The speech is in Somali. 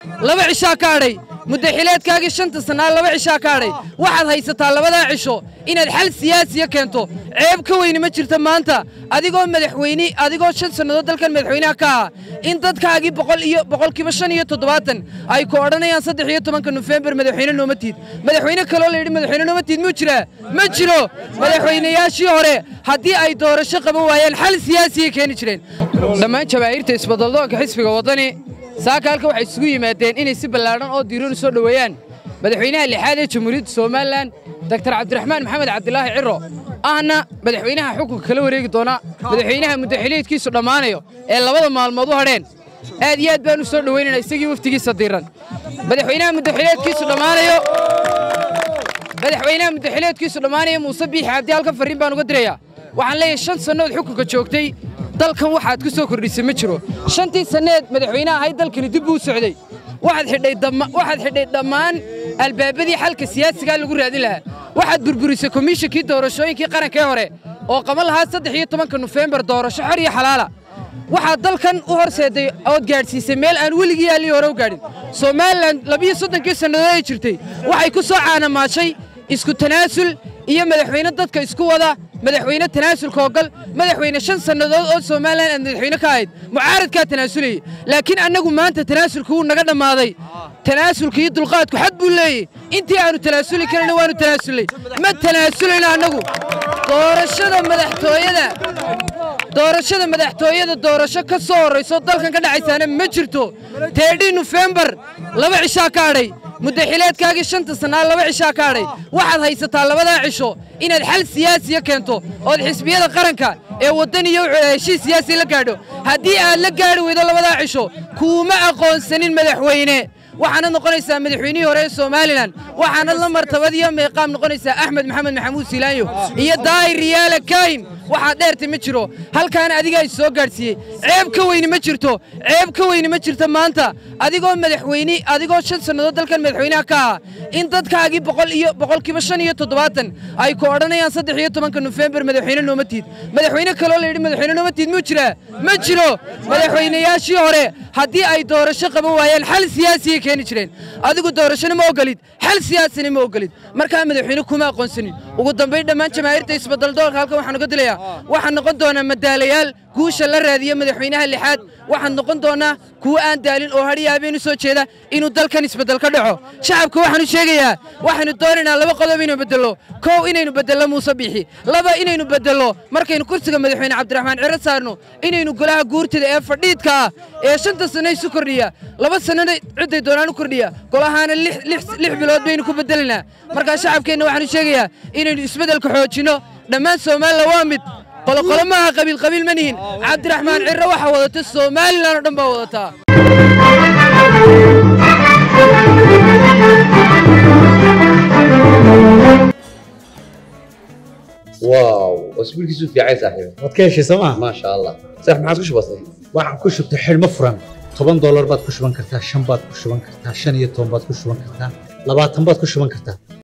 laba cishaa ka hadhay muddaxileedkaagii shanta sannaa laba cishaa ka hadhay waxaad haysataa labadaa cisho inaad xal siyaasiya keento ceeb ka weyni ma jirta maanta adigoo madaxweyne adigoo shan sannadood dalkan madaxweynaha ka ah in dadkaagii boqol iyo boqolkiiba shan iyo toddobaatan ay ku odhanayaan saddex iyo tobanka nofembar madaxweyne nooma tiid madaxweyne kaloo la yidhi madaxweyne nooma tiid muu jiraa ma jiro madaxweynayaashii hore haddii ay doorasho qaban waayeen xal siyaasiyay keeni jireen dhammaan jabaahiirta isbadaldoonka xisbiga waddani saaka halka waxay isugu yimaadeen inay si ballaadhan oo diiran u soo dhoweeyaan madaxweynaha lixaad ee jamhuuriyadda somalilan doktor cabdiraxmaan maxamed cabdilaahi ciro ahna madaxweynaha xukunka kala wareegi doona madaxweynaha muddaxileedkiisu dhammaanayo ee labada maalmood u hadheen aad iyo aad baan u soo dhoweynayna isagii waftigiisa diiran madaxweynaha muddaxileedkiisu dhammaanayo madaxweynaha muddaxileedkiisu dhammaanaya muuse biixi cabdi halka farriin baan uga dirayaa waxaan leeyahay shan sannood xukunka joogtay dalkan waxaad ku soo kordhisay ma jiro shantii sanneed madaxweynaha ahayd dalkani dib buu u socday waxaad xidhay waxaad xidhay dhammaan albaabadii xalka siyaasigaa lagu raadin lahaa waxaad burburisay komishinkii doorashooyinkii qarankee hore oo qaban lahaa saddex iyo tobanka nofembar doorasho xor iyo xalaala waxaad dalkan u horseeday ood gaadhsiisay meel aan weligii yaallii hore u gaadhin somalilan labiyo soddonkii sannadood ay jirtay waxay ku soo caanamaashay isku tanaasul iyo madaxweyne dadka isku wada madaxweyne tanaasulka ogal madaxweyne shan sannadood oo somalilan aad madaxweyne ka ahayd mucaaradkaa tanaasulaya laakiin annagu maanta tanaasulka wuu naga dhammaaday tanaasulka iyo dulqaadku xad buu leeyey intii aanu tanaasuli karayna waanu tanaasulnay ma tanaasulayno annagu doorashada madaxtooyada doorashada madaxtooyada doorasho ka soo horrayso dalkan ka dhacaysaana ma jirto teedhii nofembar laba cishaa ka hadhay muddaxileedkaagii shanta sannaa laba cishaa ka hadhay waxaad haysataa labadaa cisho inaad xal siyaasiya keento ood xisbiyada qaranka ee waddaniyo heshiis siyaasi la gaadho haddii aad la gaadhi weydo labadaa cisho kuuma aqoonsanin madaxweyne waxaanad noqonaysaa madaxweynihii hore ee somalilan waxaanad la martabad iyo meeqaam noqonaysaa axmed maxamed maxamuud silaanyo iyo daahir riyaale kaahim waxaad dheertay ma jiro halkaana adigaa is soo gaadhsiiyey ceeb ka weyni ma jirto ceeb ka weyni ma jirto maanta adigoo madaxweyne adigoo shan sannadood dalkan madaxweynaha ka ah in dadkaagii boqol iyo boqolkiiba shan iyo toddobaatan ay ku odhanayaan saddex iyo tobanka nofembar madaxweyne nooma tiid madaxweyne kaloo la yidhi madaxweyne nooma tiid muu jiraa ma jiro madaxweynayaashii hore haddii ay doorasho qaban waayeen xal siyaasiyay keeni jireen adigu doorashona ma ogolid xal siyaasina ma ogolid markaa madaxweyne kuma aqoonsanin ugu dambayn dhammaan jamaahiirta isbadaldoonka halkan waxaan uga dilayaa waxaan noqon doonaa madaalayaal guusha la raadiya madaxweynaha lixaad waxaan noqon doonaa kuwo aan daalin oo hadhiya habeen u soo jeeda inuu dalkan isbeddel ka dhaco shacabka waxaan u sheegayaa waxaynu doonaynaa laba qodob inaynu beddello kow inaynu beddello muuse biixi laba inaynu beddello markaynu kursiga madaxweyne cabdiraxmaan ciro saarno inaynu golaha guurtida ee fadhiidka ah ee shanta sanno isu kordhiya laba sannona cidday doonaan u kordhiya golahaana lix bilood baynu ku beddelinaa markaa shacabkeenna waxaan u sheegayaa inaynu isbeddelka xoojinno dhammaan somalilan waa mid qoloqolo maaha qabiil qabiil ma nihin cabdiraxmaan cirro waxaa wadata somalilan oo dhan baa wadataa واو اسبوع كيسو في عايز صاحبي waad ka heshay sooma ما شاء الله صح ما عادش بسيط waxaan ku shubtay xidhmo furan toban doolar baad ku shuban kartaa shan baad ku shuban kartaa shan iyo toban baad ku shuban kartaa labaatan baad ku shuban kartaa